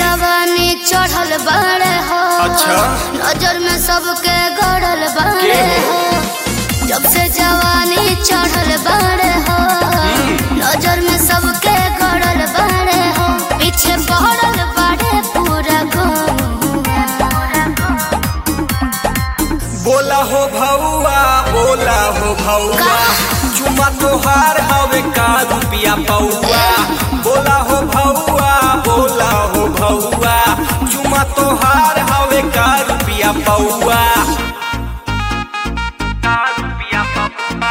जवानी चढ़ल बाड़े हो अच्छा। नजर में सबके गड़ल बाड़े के हो हो? जब से जवानी चढ़ल बाड़े हो नजर में सबके गड़ल बाड़े हो पीछे पड़ल बाड़े पूरा गाँव बोला हो भौआ बोला हो भौआ चुमा तोहार हवे का रुपिया पौआ बोला हो भौआ बोला हो भौआ चुमा तोहार हवे का रुपिया पौआ का रुपिया पौआ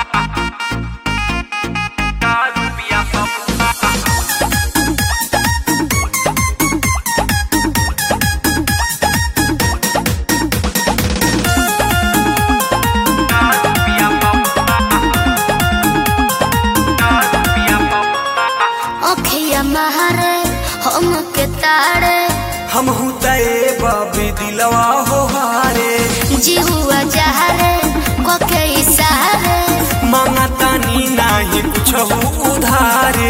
का रुपिया पौआ अखिया महारे हम के तारे हम तय बाबी दिलवा हो हारे जी हुआ जहरे कोके इशारे मांगा तानी नाही कुछ उधारे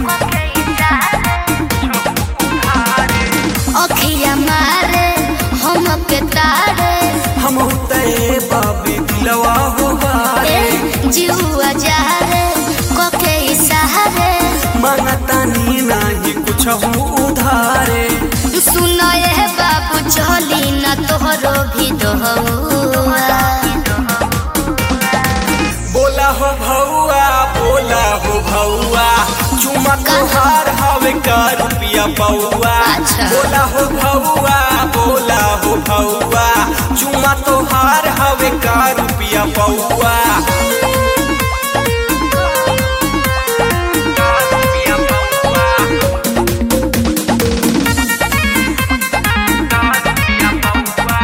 अखिया मारे हम के तारे हम तय बाबी दिलवा हो हारे जीवा जहरे कोके इशारे मांगा तानी नाही कुछ उधारे सुनो ये बाबू चली न तोहरो भी दोहुआ बोला हो भौआ बोला हो भौआ चुमा तोहार हवे का रुपिया पौआ अच्छा। बोला हो भौआ बोला हो भौआ चुमा तोहार हवे का रुपिया पौआ का रुपिया पौआ का रुपिया पौआ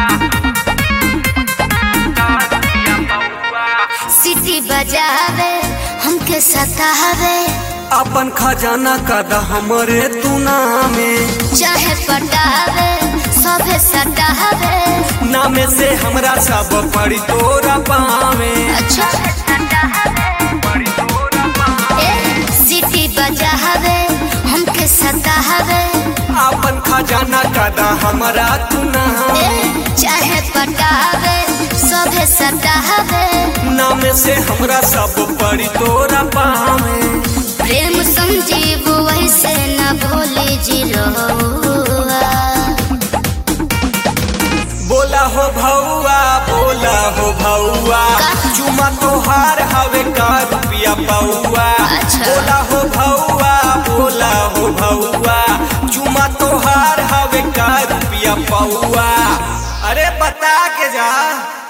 का रुपिया पौआ सिटी बजावे हमके सतावे अपन खजाना कद हमरे तू नामे चाहे पटावे सभे सटावे नामे से हमरा सब पड़ी तोरा पावे अच्छा पड़ी तोरा पावे ए सिटी बजावे हमके सतावे अपन खजाना कद हमरा तू नामे ए चाहे पटावे सभे सटावे नामे से हमरा सब पड़ी तोरा पावे प्रेम संजीव वैसे न भोले जी रहुआ बोला हो भौआ बोला हो भौआ का? चुमा तोहार हवे का रुपिया पौआ अच्छा। बोला हो भौआ बोला हो भौआ चुमा तोहार हवे का रुपिया पौआ अरे बता के जा